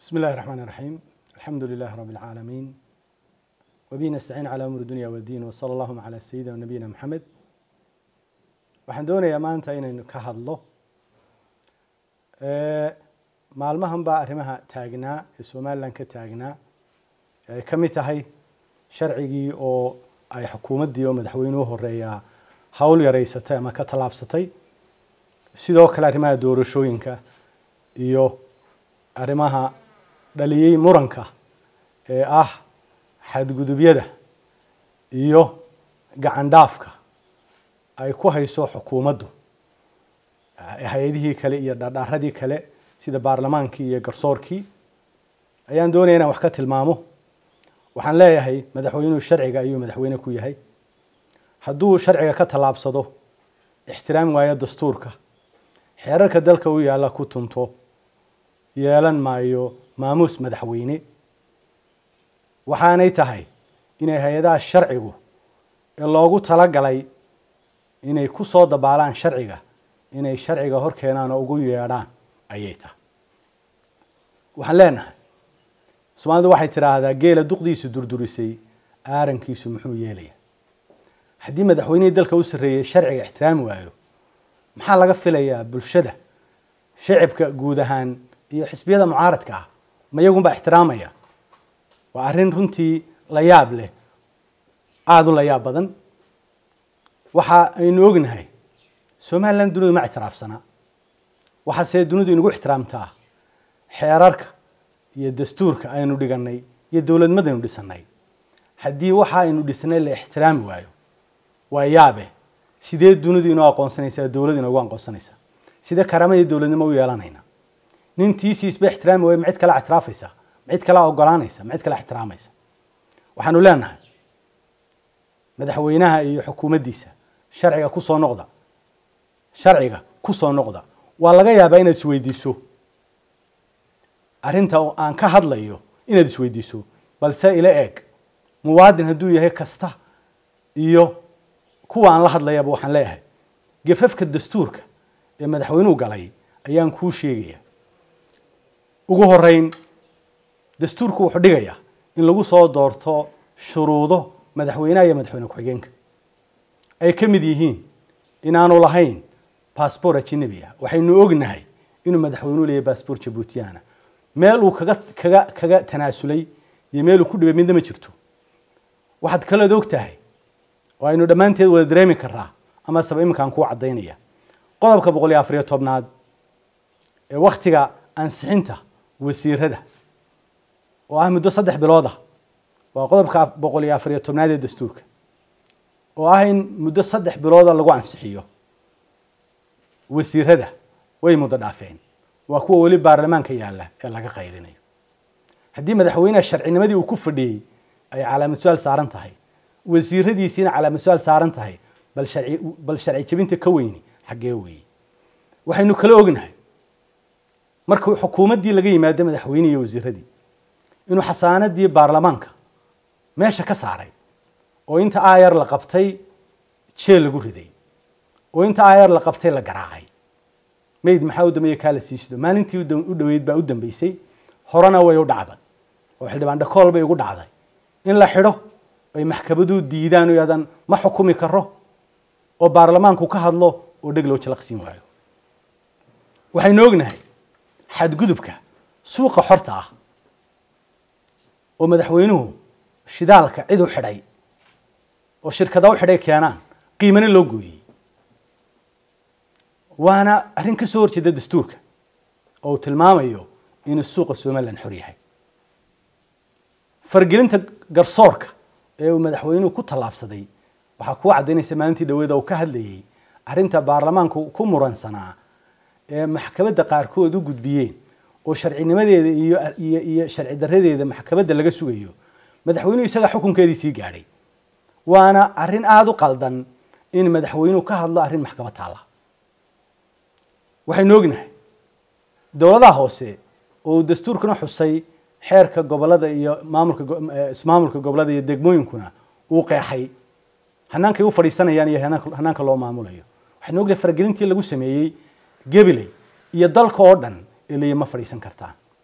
بسم الله الرحمن الرحيم الحمد لله رب العالمين وبه نستعين على أمور الدنيا والدين وصلى اللهم على سيدنا ونبينا محمد waxaan doonayaa maanta inaynu ka hadlo maalmahan baa arrimaha taagnaa ee somalilan ka taagnaa ay ka mid tahay sharcigii oo ay xukuumaddii oo madaxweynuhu horeeyaa hawl yaraysatay ama ka tallaabsatay sidoo kale arrimaha doorashooyinka iyo arrimaha dhaliyey muranka ee ah xadgudubyada iyo gacan dhaafka ay ku hayso xukuumaddu hay-adihii kale iyo dhardhaaradii kale sida baarlamaankii iyo garsoorkii ayaan doonaya inaan wax ka tilmaamo waxaan leeyahay madaxweynuhu sharciga ayuu madaxweyne ku yahay hadduu sharciga ka tallaabsado ixtiraami waayo dastuurka xeerarka dalka u yaalla ku tunto yeelan maayo maamuus madaxweyne waxaanay tahay inay hay-adaha sharcigu ee loogu talagalay inay ku soo dabaalaan sharciga inay sharciga hor keenaan oo ugu yeedhaan ayay tahay waxaan leenahay soomaalidu waxay tidhaahdaa geela duqdiisu durdurisay aarankiisu muxuu yeelaya haddii madaxweynihii dalka u sarreeyey sharciga ixtiraami waayo maxaa laga filayaa bulshada shacibka guud ahaan iyo xisbiyada mucaaradka ah ma iyagunbaa ixtiraamaya waa arrin runtii la yaab leh aada u la yaab badan waxa aynu ognahay somalilan dunidu ma ictiraafsana waxaase dunidu inagu ixtiraamtaa xeerarka iyo dastuurka aynu dhiganay iyo dowladmadaynu dhisanay haddii waxa aynu dhisnay la ixtiraami waayo waa yaabe sidee dunidu inoo aqoonsanaysaa dowlad inoogu aqoonsanaysaa sidee karamadii dowladnimo u yeelanayna nin tiisiisba ixtiraami waayo ma cid kala ictiraafaysa ma cid kala ogolaanaysa ma cid kala ixtiraamaysa waxaanu leenahay madaxweynaha iyo xukuumaddiisa sharciga ku soo noqda sharciga ku soo noqda waa laga yaabaa inaad isweydiiso arrinta aan ka hadlayo inaad isweydiiso balse ila eeg muwaadin hadduu yahay kasta iyo kuwa aan la hadlayaba waxaan leeyahay gafafka dastuurka ee madaxweynuhu galay ayaan kuu sheegaya ugu horeyn dastuurku wuxuu dhigayaa in lagu soo doorto shuruudo madaxweynaha iyo madaxweyne ku-xigeenka ay ka mid yihiin inaanu lahayn bassbor ajinabi ah waxaynu ognahay inuu madaxweynuhu leeyahy bassbor jabuutiyaana meel uu kaga kaga kaga tanaasulay iyo meel uu ku dhibay midna ma jirto waxaad kalood og tahay oo aynu dhammaanteed wada dareemi karaa ama saba iminkaan kuu caddaynaya qodobka boqol iyo afariyo tobnaad ee wakhtiga ansixinta wasiirada oo ah muddo saddex bilood ah waa qodobka boqol iyo afariyo tobnaad ee dastuurka oo ah in muddo saddex bilooda lagu ansixiyo wasiirada way muddo dhaafeen waa kuwa weli baarlamaanka yaalla ee laga qayrinayo haddii madaxweyneha sharcinimadii uu ku fadhiyey ay calaamad su-aal saaran tahay wasiiradiisiina calaamad su-aal saaran tahay bal sharci bal sharci jebinta ka weyni xaggee weeye waxaynu kala ognahay markuu xukuumaddii laga yimaado madaxweyne iyo wasiiradii inuu xasaanadii baarlamaanka meesha ka saaray oo inta ayar la qabtay jeel lagu riday oo inta ayar la qabtay la garaacay mayd maxaa u dambeeye kaa la siisido maalintii u dhoweyd baa u dambeysay horena way u dhacday oo xildhibaan dhakool bay ugu dhacday in la xidho ay maxkamadu diidaan oo yaadan ma xukumi karo oo baarlamaanku ka hadlo oo dheg loo jalaqsiin waayo waxaynu ognahay xadgudubka suuqa xorta ah oo madaxweynuhu shidaalka cid u xidhay oo shirkada u xidhay keenaan qiimana loo gooyey waana arrin ka soo horjeeda dastuurka oo uu tilmaamayo inuu suuqa somalilan xor yahay fargelinta garsoorka ee uu madaxweynuhu ku tallaabsaday waxaa kuu caddaynaysa maalintii dhaweeda uu ka hadlayey arrinta baarlamaanku ku muransanaa ee maxkamadda qaarkood u gudbiyeen oo sharcinimadeeda iyo iyo iyo sharci daradeeda maxkamadda laga sugayo madaxweynuhu isagaa xukunkeedii sii gaadhay waana arrin aada u qaldan in madaxweynuhu ka hadlo arrin maxkamad taalla waxaynu ognahay dowladaha hoose oo dastuurkuna xusay xeerka gobolada iyo maamulka ismaamulka gobolada iyo degmooyinkuna uu qeexay hanaankay u fadhiisanayaan iyo hanaanka loo maamulayo waxaynu ognahay faragelintii lagu sameeyey gabiley iyo dalka oo dhan eliya ma fadhiisan kartaan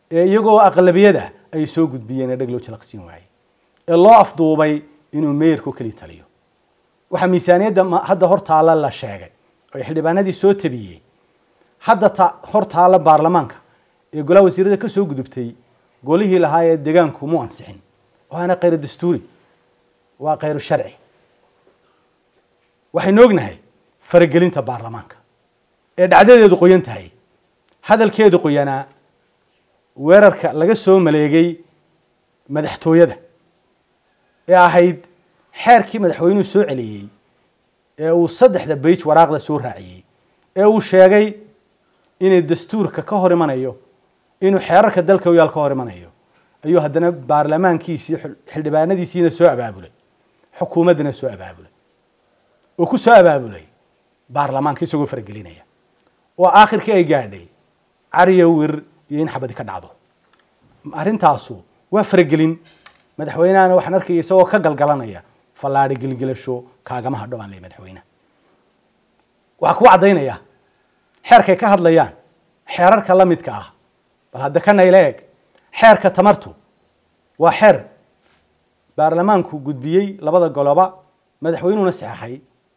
ee iyagoo aqlabiyada ay soo gudbiyeen ee dheg loo jalaqsiin waayey ee loo afduubay inuu meeyarku keli taliyo waxaa miisaaniyadda hadda hor taalla la sheegay oo xildhibaanadii soo tabiyey hadda ta hor taalla baarlamaanka ee golaha wasiirada ka soo gudubtay golihii lahaa ee degaanku mu ansixin waana khayr dastuuri waa khayru sharci waxaynu ognahay faragelinta baarlamaanka ee dhacdadeedu qoyan tahay hadalkeedu qoyanaa weerarka laga soo maleegay madaxtooyada ee ahayd xeerkii madaxweynuhu soo celiyey ee uu saddexda bage waraaqda soo raaciyey ee uu sheegay inay dastuurka ka hor imanayo inuu xeerarka dalka uyaal ka hor imanayo ayuu haddana baarlamaankiisii xildhibaanadiisiina soo abaabulay xukuumaddana soo abaabulay oo ku soo abaabulay baarlamaanka isagoo faragelinaya oo aakhirkii ay gaadhay cariya wir iyo in xabadi ka dhacdo arrintaasu waa faragelin madaxweynehana waxaan arkaya isagoo ka galgalanaya fallaadhi gilgilasho kaagama hadho baan leey madaxweyneha waxaa kuu caddaynaya xeerkay ka hadlayaan xeerarka la midka ah bal hadda kana ila eg xeerka tamartu waa xeer baarlamaanku gudbiyey labada goloba madaxweynuhuna saxaxay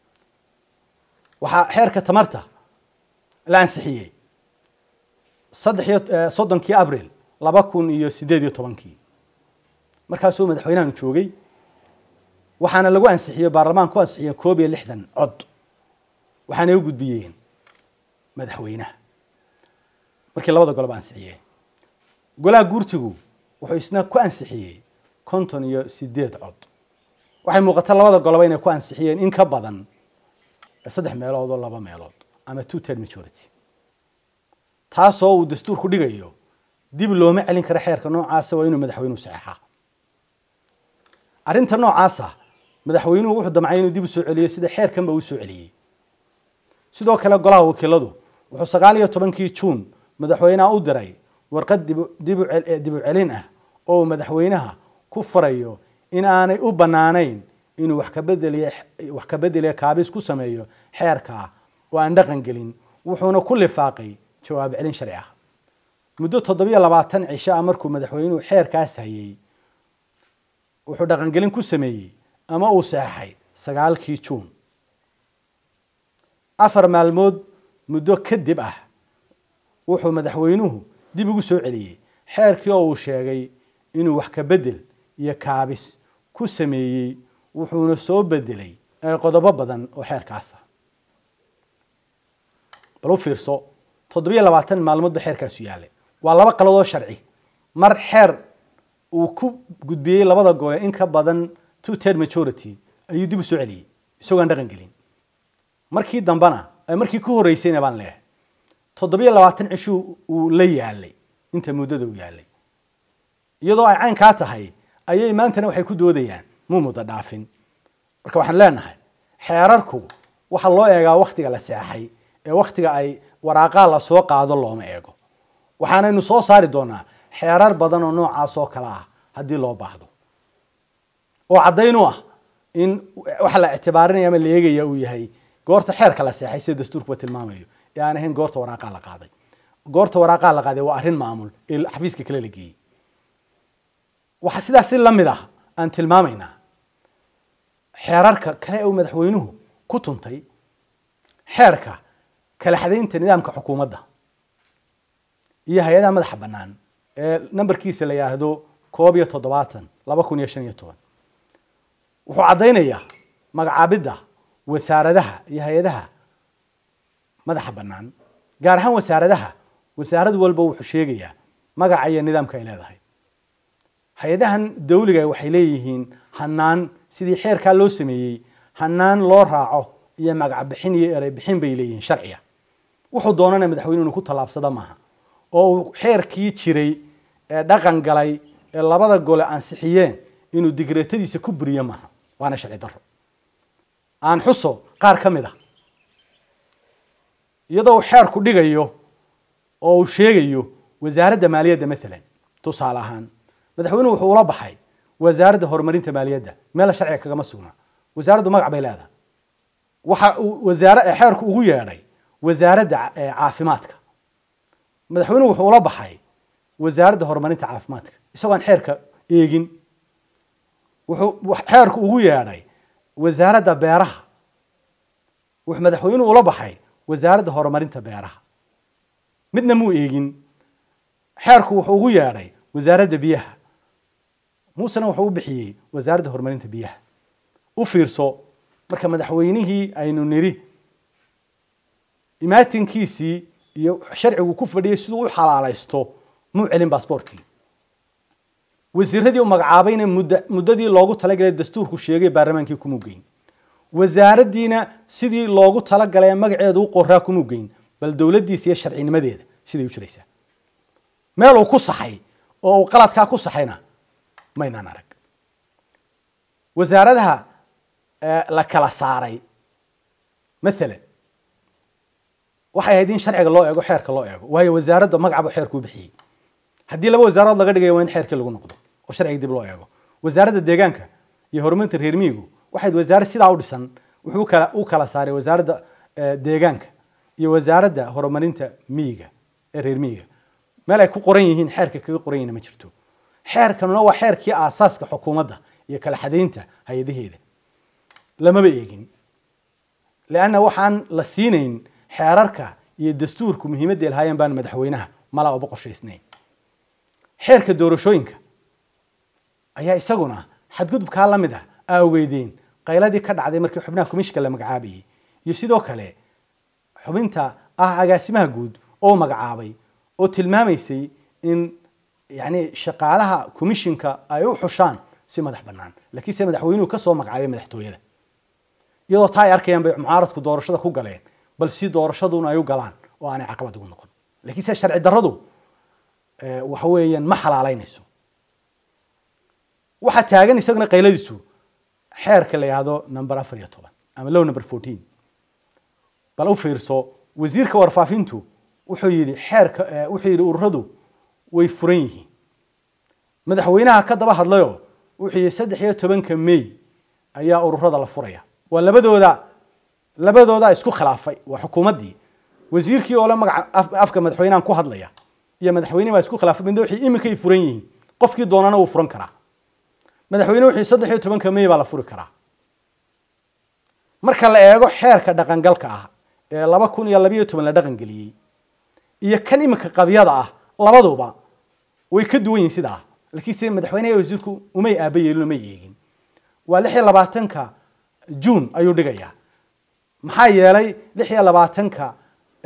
waxaa xeerka tamarta la ansixiyey saddex iyo soddonkii abril laba kun iyo siddeed iyo tobankii markaasuu madaxweynahanu joogay waxaana lagu ansixiyey baarlamaanka ku ansixiyeen koob iyo lixdan cod waxaanay u gudbiyeen madaxweynaha markii labada goloba ansixiyeen golaha guurtigu wuxuu isna ku ansixiyey konton iyo sideed cod waxay muuqata labada goloba inay ku ansixiyeen in ka badan saddex meelood oo laba meelood ama two ted majority taasoo uu dastuurku dhigayo dib looma celin karo xeerka noocaasa waa inuu madaxweynuhu saxeexaa arrinta noocaasa madaxweynuhu wuxuu damcay inuu dib u soo celiyo sida xeerkanba uu soo celiyey sidoo kale golaha wakiiladu wuxuu sagaal iyo tobankii juun madaxweynaha u diray warqad dib u celin ah oo uu madaxweynaha ku farayo in aanay u bannaanayn inuu wax kabedeliy wax ka bedeliya kaabis ku sameeyo xeerkaa oo aan dhaqan gelin wuxuuna ku lifaaqay jawaab celin sharci ah muddo toddobiyo labaatan cisho ah markuu madaxweynuhu xeerkaas hayey wuxuu dhaqangelin ku sameeyey ama uu saxaxay sagaalkii juun afar maalmood muddo kadib ah wuxuu madaxweynuhu dib ugu soo celiyey xeerkii oo uu sheegay inuu wax ka bedel iyo kaabis ku sameeyey wuxuuna soo bedelay qodobo badan oo xeerkaasa bal u fiirso toddobiyo labaatan maalmood ba xeerkaasu yaallay waa laba qaladoo sharci mar xeer uu ku gudbiyey labada gole in ka badan two ted majority ayuu dib u soo celiyey isagoo aan dhaqan gelin markii dambena markii ku horreysayna baan leeyahay toddobiyo labaatan cishuu uu la yaalay inta muddada uu yaalay iyadoo ay caynkaa tahay ayay maantana waxay ku doodayaan mu muddo dhaafin marka waxaan leenahay xeerarku waxaa loo eegaa waktiga la seexay ee waktiga ay waraaqaa la soo qaado looma eego waxaanaynu soo saari doonaa xeerar badan oo noocaas oo kale ah haddii loo baahdo oo caddayn u ah in waxa la ictibaarinaya ama la eegaya uu yahay goorta xeerka la seexay sida dastuurkuba tilmaamayo ee aan ahayn goorta waraaqaa la qaaday goorta waraaqaa la qaaday waa arrin maamul ee xafiiska kale la geeyey waxaa sidaas si lamid ah aan tilmaamaynaa xeerarka kale uu madaxweynuhu ku tuntay xeerka kala xadaynta nidaamka xukuumadda iyo hay-adaha madaxa bannaan ee nambarkiisa la yidhaahdo koob iyo toddobaatan laba kun iyo shan iyo toban wuxuu caddaynayaa magacaabidda wasaaradaha iyo hay-adaha madaxa bannaan gaar ahaan wasaaradaha wasaarad walba wuxuu sheegayaa magaca iyo nidaamka ay leedahay hay-adahan dawliga waxay leeyihiin hanaan sidii xeerkaa loo sameeyey hanaan loo raaco iyo magac bixin iyo erey bixin bay leeyihiin sharciga wuxuu doonana madaxweyne inuu ku tallaabsada maaha oo uu xeerkii jiray ee dhaqan galay ee labada gole ansixiyeen inuu digreetadiisa ku buriyo maaha waana sharci daro aan xuso qaar ka mid a iyadoo uu xeerku dhigayo oo uu sheegayo wasaaradda maaliyadda maalan tusaale ahaan madaxweynuhu wuxuu ula baxay wasaaradda horumarinta maaliyadda meel sharciga kagama sugna wasaaraddu magac bay leedahay waxa uu wasaare xeerku ugu yeedhay wasaaradda caafimaadka madaxweynuhu wuxuu ula baxay wasaaradda horumarinta caafimaadka isagoon xeerka eegin wuxuu xeerku ugu yeedhay wasaaradda beeraha wuxuu madaxweynuhu ula baxay wasaaradda horumarinta beeraha midna muu eegin xeerku wuxuu ugu yeedhay wasaaradda biyaha muusena wuxuu u bixiyey wasaaradda horumarinta biyaha u fiirso marka madaxweynihii aynu niri imaatinkiisii iyo sharcigu ku fadhiyay siduu u xalaalaysto muu celin baasboortkii wasiiradii u magacaabayna mudda muddadii loogu talagalay dastuurku sheegay baarlamaankii kumuu geyn wasaaraddiina sidii loogu talagalay ee magaceedu u qoraa kumuu geyn bal dowladdiisa iyo sharcinimadeeda siday u jiraysaa meel uu ku saxay oo uu qaladkaa ku saxayna maynaan arag wasaaradaha la kala saaray maalan waxay ahayd in sharciga loo eego xeerka loo eego waayo wasaaradda magacbu xeerkuu bixiyey haddii laba wasaaradood laga dhigaya waa in xeerkii lagu noqdo oo sharciga dib loo eego wasaaradda deegaanka iyo horumarinta reer miyigu waxayd wasaarad sidaa u dhisan wuxuu kala u kala saaray wasaaradda deegaanka iyo wasaaradda horumarinta miyiga ee reer miyiga meel ay ku qoran yihiin xeerka kaga qoran yihiin ma jirto xeerkanuna waa xeerkii aasaaska xukuumadda iyo kala xadaynta hay-adaheeda lamaba eegin leanna waxaan la siinayn xeerarka iyo dastuurku muhiimadda lahaayeen baan madaxweynaha malaa uba qorshaysnayn xeerka doorashooyinka ayaa isaguna xadgudubkaa la mid ah aaweydeen qayladii ka dhacday markii xubnaha komishka la magacaabayey iyo sidoo kale xubinta ah agaasimaha guud oo magacaabay oo tilmaamaysay in yani shaqaalaha commishinka ay u xushaan si madax bannaan laakiin se madaxweynuhu ka soo magacaabay madaxtooyada iyadoo taa ay arkayaan bay mucaaradku doorashada ku galeen bal si doorashaduna ay u galaan oo aanay caqabad ugu noqon lakiin se sharci darradu waxa weeyaan ma xalaalaynayso waxaa taagan isaguna qayladiisu xeerka la yihahdo number afar iyo toban ama low number fourteen bal u fiirso wasiirka warfaafintu wuxuu yidhi xeerka wuxuu yidhi ururadu way furan yihiin madaxweynaha ka daba hadlayoo wuxuu yidhi saddex iyo tobanka may ayaa ururada la furaya waa labadooda labadooda isku khilaafay waa xukuumaddii wasiirkii oo le magaca afka madaxweynahan ku hadlaya iyo madaxweyne baa isku khilaafay midna waxay iminkay furan yihiin qofkii doonana wuu furan karaa madaxweyne wuxuu saddex iyo tobanka may baa la furi karaa marka la eego xeerka dhaqangalka ah ee laba kun iyo labayo toban la dhaqan geliyey iyo kan iminka qabyada ah labaduba way ka duwan yihin sidaa laakiin se madaxweyneha wasiirku umay aaba yeelin umay eegin waa lix iyo labaatanka june ayuu dhigayaa maxaa yeelay lix iyo labaatanka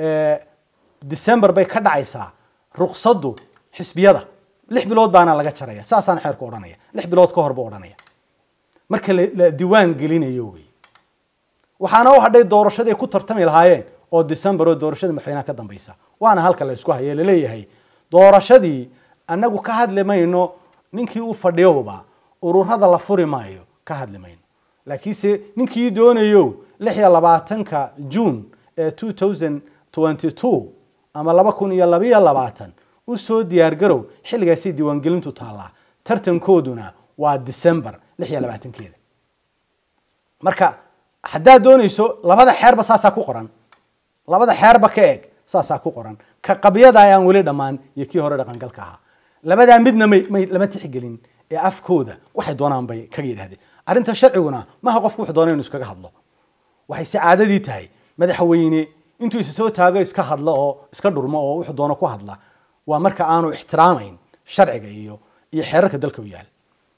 december bay ka dhacaysaa ruqsaddu xisbiyada lix bilood baana laga jaraya saasaana xeerku odhanaya lix bilood ka hor buu odhanaya marka la diiwaan gelinayo wey waxaana u hadhay doorashadii ku tartami lahaayeen oo december oo doorashada madaxweynaha ka dambaysa waana halka la isku haye laleeyahay doorashadii annagu ka hadli mayno ninkii u fadhiyowba ururada la furi maayo ka hadli mayno laakiinse ninkii doonayo lix iyo labaatanka june ee two thousand twenty two ama laba kun iyo labayo labaatan usoo diyaar garow xilligaasay diiwaangelintu taallaa tartankooduna waa december lix iyo labaatankeeda marka haddaad doonayso labada xeerba saasaa ku qoran labada xeerba ka eg saasaa ku qoran ka qabyada aan weli dhammaan iyo kii hore dhaqangalka ahaa labadaa midna may may lama tixgelin ee afkooda waxay doonaan bay kaga yidhahdeen arrinta sharciguna maha qofku wuxuu doona inu iskaga hadlo waxay si caadadii tahay madaxweyne intuu isa soo taago iska hadlo oo iska dhurmo oo wuxuu doono ku hadla waa marka aanu ixtiraamayn sharciga iyo iyo xeerarka dalka u yaal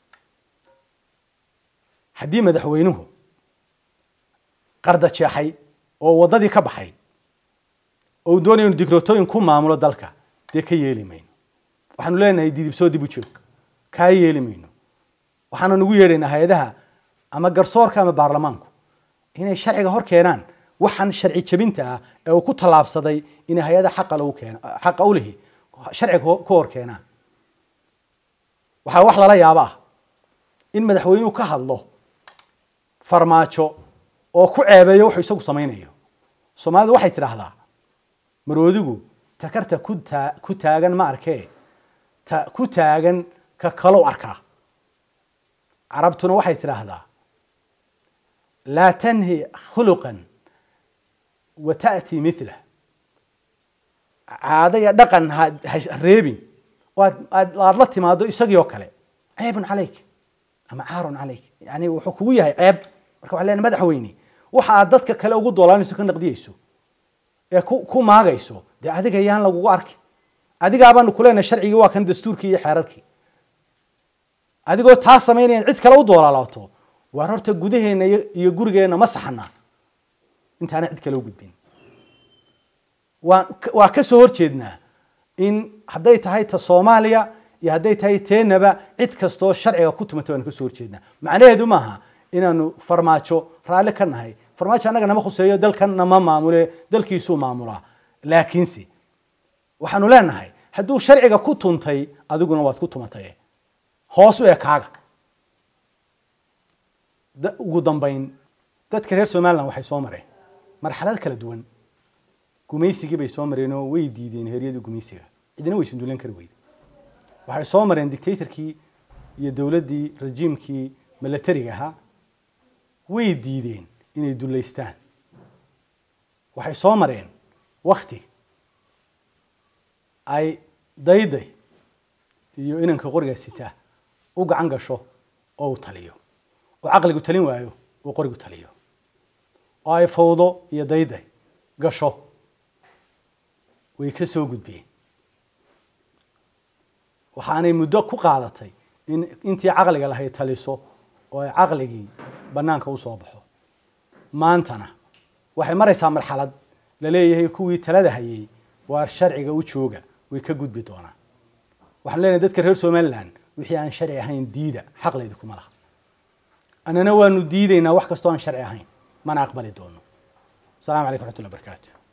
haddii madaxweynuhu qarda jeexay oo waddadii ka baxay oo uu doonaya inu dikrotooyin ku maamulo dalka dee ka yeeli mayno waxaanu leenahay didibsoo dib u joog kaa yeeli mayno waxaanu nagu yeedhaynaa hay-adaha ama garsoorka ama baarlamaanku inay sharciga hor keenaan waxaan sharci jebinta ah ee uu ku tallaabsaday inay hay-ada xaqa lagu keeno xaqa u lihi sharciga ku hor keenaan waxaa wax lala yaaba ah in madaxweynuhu ka hadlo farmaajo oo ku ceebeeyo wuxuu isagu samaynayo soomaalidu waxay tidhaahdaa maroodigu takarta ku taa ku taagan ma arkee ta ku taagan ka kalow arkaa carabtuna waxay tidhaahdaa laa tanhi khuluqan wa ta'ti milah caado iyo dhaqan ha ha reebin waad aad aad la timaado isagii oo kale ceebun calayk ama caarun calayk yani wuxuu kugu yahay ceeb marka waxaa leenahay madaxweyne waxa aad dadka kale ugu doolaanayso ka naqdiyeyso ee ku ku maagayso dee adiga yaan lagugu arkin adigaabaanu kuleenahay sharcigii waa kan dastuurkii iyo xeerarkii adigoo taa samaynayan cid kale u doolaalaato waar horta gudaheena iyo iyo gurigeenna ma saxanaa intaana cid kale u gudbin waa waa ka soo horjeednaa in hadday tahay ta soomaaliya iyo hadday tahay teenaba cid kastoo sharciga ku tumata waanu ka soo horjeednaa macnaheedu maaha inaanu farmaajo raalli ka nahay farmaajo annaga nama khuseeyo dalkanna ma maamule dalkiisuu maamulaa laakiinse waxaanu leenahay hadduu sharciga ku tuntay adiguna waad ku tumatay hoos u ekaaga da- ugu dambayn dadka reer somaliland waxay soo mareen marxalad kala duwan gumaysigii bay soo mareen oo way diideen heeryadii gumaysiga cidina way sundulan kari weyda waxay soo mareen dictatorkii iyo dowladdii rajiimkii milatariga ahaa way diideen inay dullaystaan waxay soo mareen wakti ay dayday iyo inanka qoriga sitaa u gacan gasho oo uu taliyo oo caqligu talin waayo uu qorigu taliyo oo ay fawdo iyo dayday gasho way ka soo gudbeen waxaanay muddo ku qaadatay in intii caqliga lahayd taliso oo ay caqligii bannaanka usoo baxo maantana waxay maraysaa marxalad la leeyahay kuwii talada hayay waa sharciga u jooga way ka gudbi doonaan waxaan leenahay dadka reer somaliland wixii aan sharci ahayn diida xaqlaydi kuma laha annana waanu diidaynaa wax kastoo aan sharci ahayn mana aqbali doono السلام عليكم ورحمة الله وبركاته